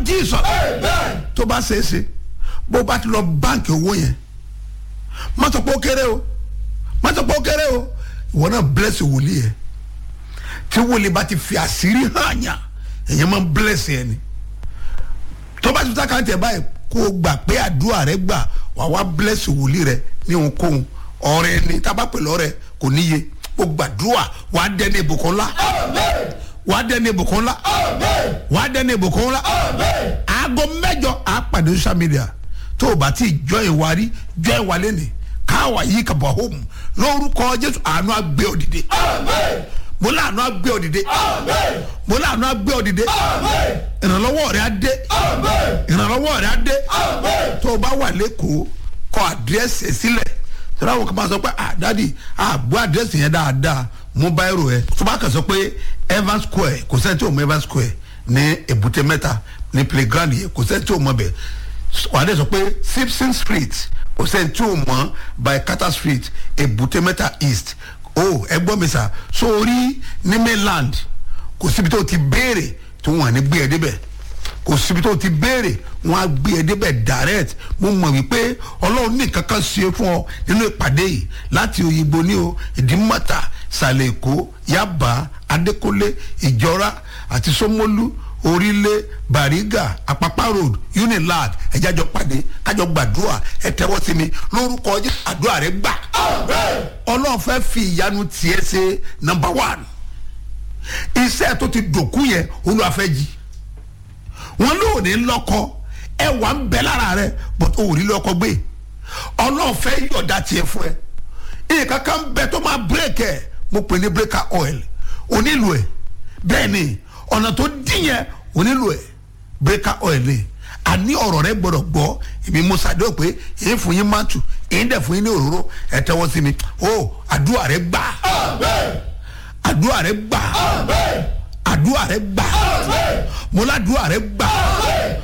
jesus tó bá ṣe é ṣe bó bá ti lọ báǹkì owó yẹn má sọ pé ó kéré o má sọ pé ó kéré o ìwọ náà bless wòlíì yẹn tí wòlíì bá ti fi àṣírí hàn yàn èyàn máa ń bless yẹn ni tó bá ti ta kàńtì ẹ̀ báyìí kó o gbà pé àdúrà rẹ gbà wà wá bless wòlíì rẹ ní ohunkóhun ọrẹ ni tábà pẹ̀lú ọrẹ kò níye o gbàdúrà wà á dẹni ìbùkún ńlá wà á dẹni ìbùkún ńlá wà á dẹni ìbùkún ńlá aago mẹjọ á pàdé social media tó o bá ti jọ ìwà rí jọ ìwà lẹ́nìí káwa yìí kà bọ̀ home lórúkọ jésù àánú àgbẹ̀ òdìdí mo láàánú àgbẹ̀ òdìdí mo láàánú àgbẹ̀ òdìdí ìrànlọ́wọ́ rẹ̀ á dé ìrànlọ́wọ́ rẹ̀ á dé tó o bá wà lẹ́kọ̀ọ́ kọ àdírẹ́sì ẹ̀ sílẹ̀ tọ́lá wọn kàn máa sọ pé ah dadi ah gbọ́ àdírẹ́sì yẹn dáadáa mo bá ẹrù ẹ tó bá kàn sọ pé evans square kò sẹ́ni tí ò mọ evans square ní èbúté mẹ́ta ní playground yẹn kò sẹ́ni tí ò mọ bẹ̀ wà á dẹ̀ sọ pé simpson street kò sẹ́ni tí ò mọ by carter street èbúté mẹ́ta east o ẹ gbọ́ mi sà sórí ní mainland kò síbi tó ti béèrè tí wọ́n á ní gbé ẹ débẹ̀ kò síbi tó ti béèrè wọn á gbé ẹ débẹ̀ direct mo mọ̀ wípé ọlọ́run ní kankan ṣe fún ọ nínú ìpàdé yìí láti òyìnbó ní o ìdímọ́ta sàlẹ̀ èkó yaba adékọ́lé ìjọra àti sọmọlú orílẹ̀ bariga apapa road unilag ẹ̀jájọ pàdé kájọ gbàdúrà ẹ tẹ́wọ́ sí mi lórúkọ ọjọ́ àdúrà rẹ gbà ọlọ́run fẹ́ fi ìyanu tiẹ̀ ṣe number one iṣẹ́ tó ti dòkú yẹn olúwa jí wọn lóò ní lọkọ ẹwà ń bẹ lára rẹ but o ò ní lọkọ gbé ọlọ́ọ̀fẹ́ yọ̀dá tiẹ̀ fún ẹ nǹkan kan bẹ tó máa bírèkì ẹ mo pè ní breaker oil onílù ẹ bẹ́ẹ̀ ni ọ̀nà tó dín yẹn onílù ẹ breaker oil ni àní ọ̀rọ̀ rẹ gbọ́dọ̀ gbọ́ èmi mo ṣàdéhùn pé èyí fún yín máa tù èyí dẹ̀ fún yín ní òróró ẹ tẹ́wọ́ sí mi o àdúrà rẹ gbà àdúrà rẹ gbà àdúrà rẹ gbà mo ládùúrà rẹ gbà